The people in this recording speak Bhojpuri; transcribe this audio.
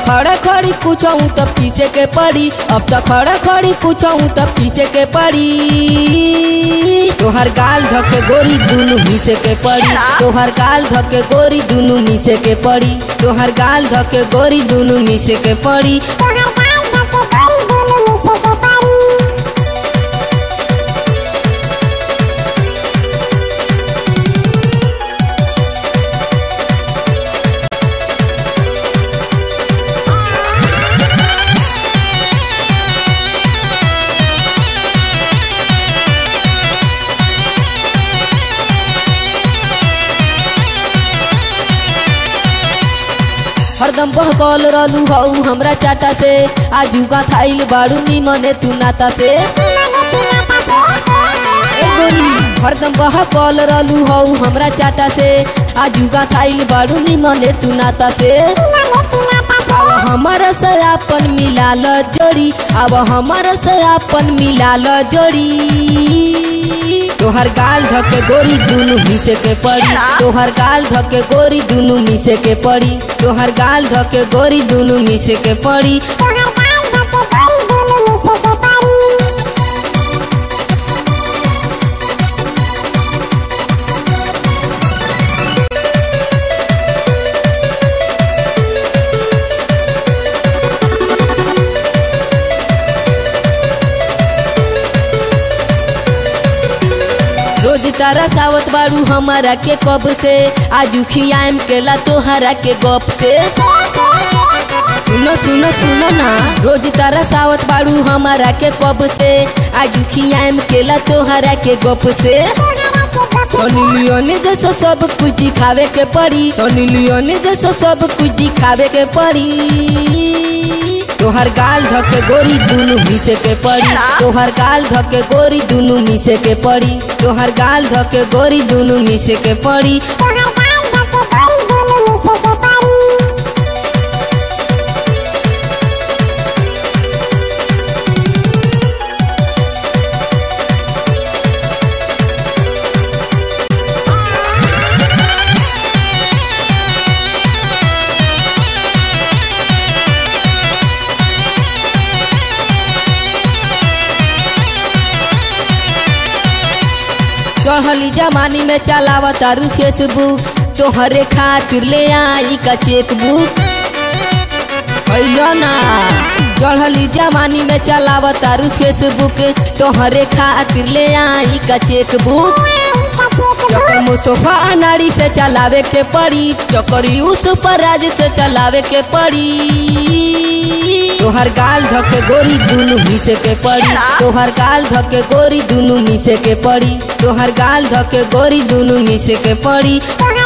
खड़ा खड़ी कुछ तो पीछे के पड़ी अब तो खड़ा खड़ी कुछ तो पीछे के पड़ी तोहर गाल धके गोरी दुनु मिसे के पड़ी तोहर गाल धके गोरी दुनु मिसे के पड़ी तोहर गाल धके गोरी दुनु मिसे के पड़ी तोहर गाल धके गोरी दुनु मिसे के पड़ी हरदम बहकल रहलू हऊ हमरा चाटा से आजुगा थाइल बाड़ू निमने तू नाता से ए गोरी हरदम बहकल रहलू हऊ हमरा चाटा से आजुगा थाइल बाड़ू निमने तू नाता से अब हमारा से आपन मिलाल जोड़ी अब हमारा से आपन मिलाल जोड़ी तोहर गाल धके गोरी दुनु मिसे के पड़ी तोहर गाल धके गोरी दुनु मिसे के पड़ी तोहर गाल धके गोरी दुनु मिसे के पड़ी तोहर गाल धके गोरी दुनु मिसे के पड़ी रोज तारा सावत बाड़ू हमारा के कब से आजू खियाम केला तोहरा के गप से सुनो सुनो सुनो ना रोज तारा सावत बाड़ू हमारा के कब से आजू खियाम केला तोहरा के गप से सनी लियोने जैसा सब कुछ दिखावे के पड़ी सनी लियोने जैसा सब कुछ दिखावे के पड़ी तोहर गाल धके गोरी दुनु मिसे के पड़ी तोहर गाल धके गोरी दुनु मिसे के पड़ी तोहर गाल धके गोरी दुनु मिसे के पड़ी तोहर गाल धके गोरी दुनु मिसे के पड़ी चढ़ली जमानी में चलावा तारू फेसबुक तोहरे खातिर ले आई का चेकबुक हैलो ना चढ़ली जमानी में चलावा तारू फेसबुक तोहरे खातिर ले आई का चेकबुक चकर मुस्तफा अनाड़ी से चलावे के पड़ी चकर यूसुफ राज से चलावे के पड़ी तोहर गाल धके गोरी दुनु मिसे के पड़ी तोहर गाल धके गोरी दुनु मिसे के पड़ी तोहर गाल धके गोरी दुनु मिसे के पड़ी तोहर